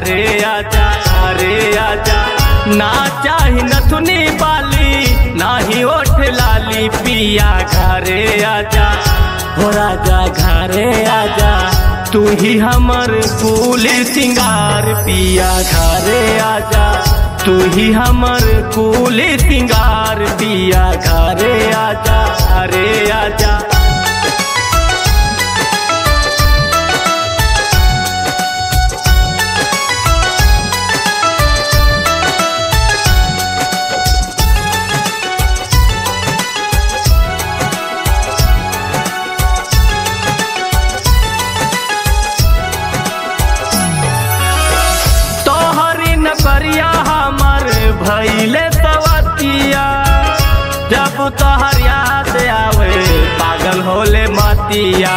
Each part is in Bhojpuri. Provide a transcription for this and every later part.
घरे आजा घरे आजा ना चाही नथुनी बाली नाही ओठ लाली पिया घरे आजा हो राजा घरे आजा तू ही हमर कुल सिंगार पिया घरे आजा तू ही हमर कुल सिंगार पिया घरे आजा घरे आजा तोहरी नकरिया हमर भैले सवतिया जब तोहर याद आवे पागल होले मतिया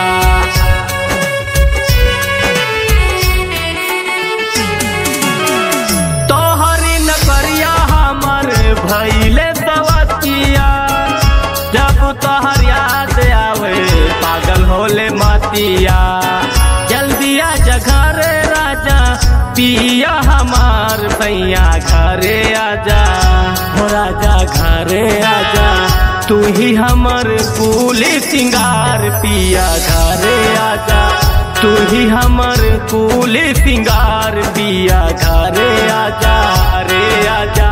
तोहरी नकरिया हमर भैले सवतिया जब तोहर याद आवे पागल होले मतिया जल्दी आ घरे राजा पिया हमार भैया घरे आजा हो राजा घरे आजा तू ही हमर कुल सिंगार पिया घरे आजा तू ही हमर कुल सिंगार पिया घरे आजा घरे आजा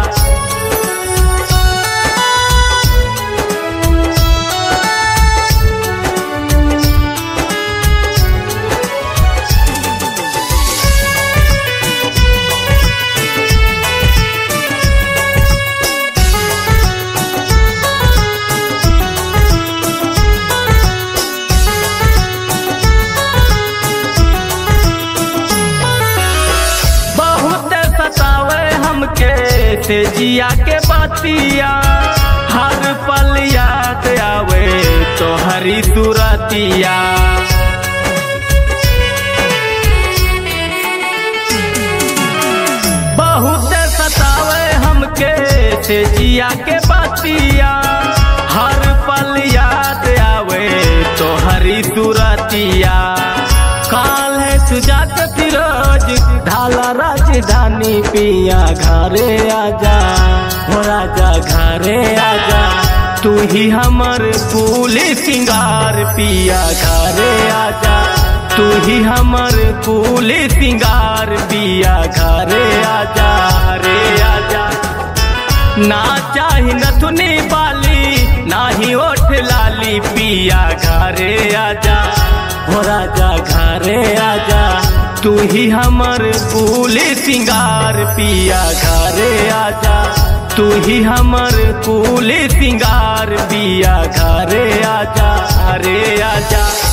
बहुत सतावे हमके से जिया के बातिया हर पल याद आवे तो हरी तुरतिया बहुत सतावे हमके से जिया के बातिया हर पल याद आवे तो हरी तुरतिया काल है सुजात फिरोज ढाला राजधानी पिया घरे आजा हो राजा घरे आजा तू ही हमर कुल सिंगार पिया घरे आजा तू ही हमर कुल सिंगार पिया घरे आजा घरे आजा ना चाही नथुनी बाली नाही ओठ लाली पिया घरे आजा हो राजा घरे आजा तू ही हमर कुल सिंगार पिया घरे आजा तू ही हमर कुल सिंगार पिया घरे आजा घरे आजा